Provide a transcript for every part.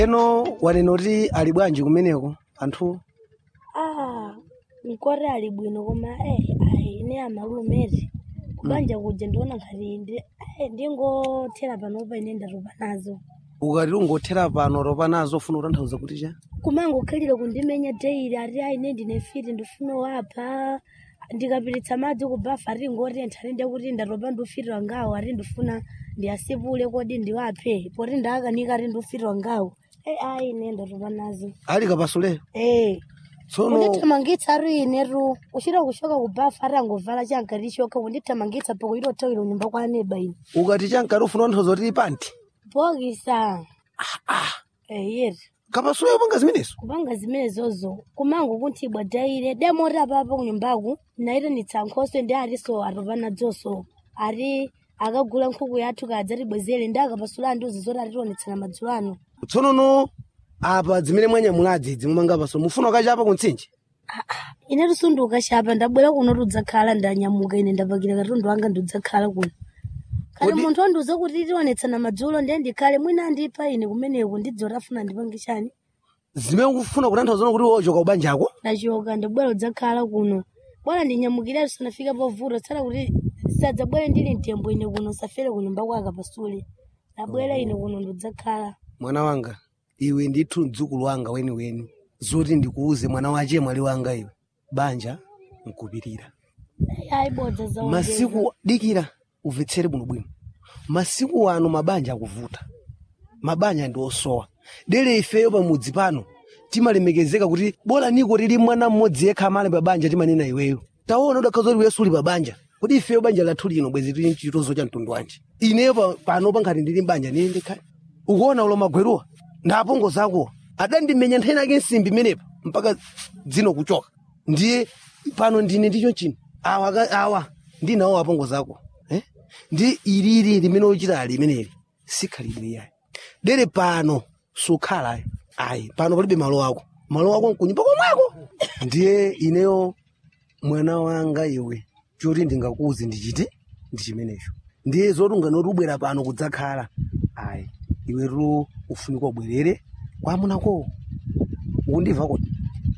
eno wanena kuti ali bwanji kumeneko anthu ah mkoti ali bwino koma eh ayi ine amalumeti kubanja kuja ndiona ngati ndi eh, ndingothera panopa ine ndatopa nazo ukati ungothera pano topa nazo ufuna kutanthauza kuti cha kumangokhalira kundimenya daily ati ayi ine ndine fiti ndifuna wapha ndikapiritsa madzi kubafa ati ngotentha ati ndekuti ndatopa ndiufitirwa ngawo ati ndifuna ndiyasipule kodi ndiwaphe poti ndakanika ati ndiufitirwa ngawo eh ayi ine ndatopa nazo ali kapasule eh tsono kundithamangitsa ari inetu uchita kushoka kubafa ari angovala chankati chokha kundithamangitsa poko itothawira kunyumba kwa aneba ine ukati chankati ufuna kutanthauza kuti panti bokisa eyeri kapasule upanga zimenezo kupanga zimenezozo kumango kunthibwa daire demoti apapa kunyumbaku naitanitsa nkhoswe ndi ariso atopa nadzoso ari akagula nkhuku yathu kadzatibwezere ndi akapasula andiuzi zoti atitionetsana madzulo ano tsonono apa zimene mwanyamulazi zimumanga pasule mufuna ukachapa kuntsinje inetu sunduka chapa ndabwera kuno tudzakhala ndanyamuka ine ndapakira katundu wanga ndidzakhala kuno kati Kodi- munthu wandiuza kuti tionetsana madzulo ndiye ndikhale mwina andipa ine kumeneko ndidzoti afuna ndipange chani zimene ukufuna kutanthauza kuti wochoka ubanjako ndachoka ndabwera udzakhala kuno bwana ndinyamukire tisanafika povuta tsala kuti sadzabwere ndili mtembo ine kuno safere kunyumba kwaka pasule ndabwera ine kuno ndidzakhala mwana wanga iwe ndithu mdzukulu wanga weniweni zoti ndikuuze mwana wache mwali wanga iwe banja nkupirira ayibodza za masiku dikira umvetsere bwinobwino masiku ano mabanja akuvuta mabanja ndi osowa dere ifeyo pamudzi pano timalemekezeka kuti bora niko tili mwana mmodzi yekha amale pabanja timanena iweyo taona udakhaza kuti wesu uli pabanja kuti ifeyo banja lathu lino bwezi tili chitozo cha mtundu wanji ineyo pa- pano pankhati ndili mbanja nine ndikhale ukuona ulo magweruwa ndapongo zakuwa adandimenya nthani ake nsimbi imenepa mpaka dzino kuchoka ndiye pano ndine ndicho chino awa ka- awa ndinawo apongo zako eh? ndi ilili limene uchita ali limeneli sikhalidwe yayi dere pano sukhala ayi ayi pano palibe malo ako malo ako nkunyumba komweko ndiye ineyo mwana wanga iwe choti ndingakuuze ndichite ndi chimenecho ndiye zoti unganoti ubwera pano kudzakhala ayi iwetu ufunika ubwerere kwamunako ukundimva kuti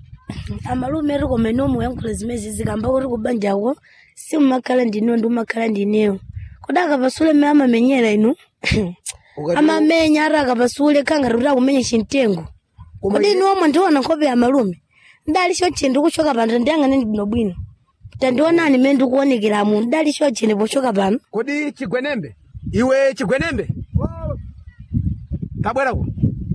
amalume ri koma ino muyankhula zimezi zikamba kuti kubanjako simumakhala ndinewo ndi umakhala ndinewo kodi akapasule mmene amamenyera inu Ukati- amamenya ari akapasule khangati kuti akumenya chimtengo Koma kodi iye- inu omwe ndiona nkhope ya malume ndali choche ndikuchoka pano ndiyang'ane bwinobwino tandionani mmene ndikuonekeramu ndali choche ndipochoka pano kodi chigwenembe iwe chigwenembe tabwerako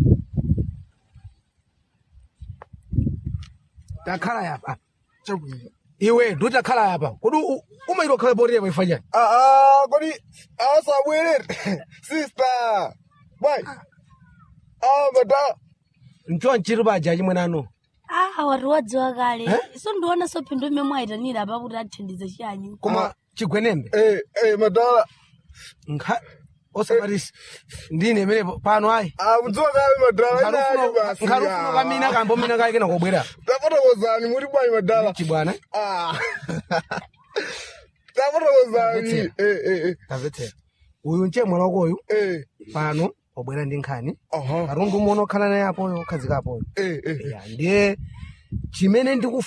takhala yapa iwe nditakhala yapa kodi u- umaita kukhala potiya paifanyani Ah, kodi asabwerere sister boy ah mata ncho nchiti paja chimwenano ah watu wadziwa kale so ndiona so phindu mmene mwayitanira apa kuti athandiza chiyanyi koma chigwenembe eh eh madala nkha osamatisi ndine imene pano ayi ah mudziwa kale madala inayo basi nkhalufuna kamina kambo mina kale kena kobwera tafotokozani muri bwanyi madala chibwana ah tafotokozani Mvetsera. eh eh eh tamvetsera uyu nche mwana wakoyu eh pano wabwera ndi nkhani aha katundu umwe okhala naye apoyo okhazika apoyo eh eh Ya, ndiye chimene ndikufuna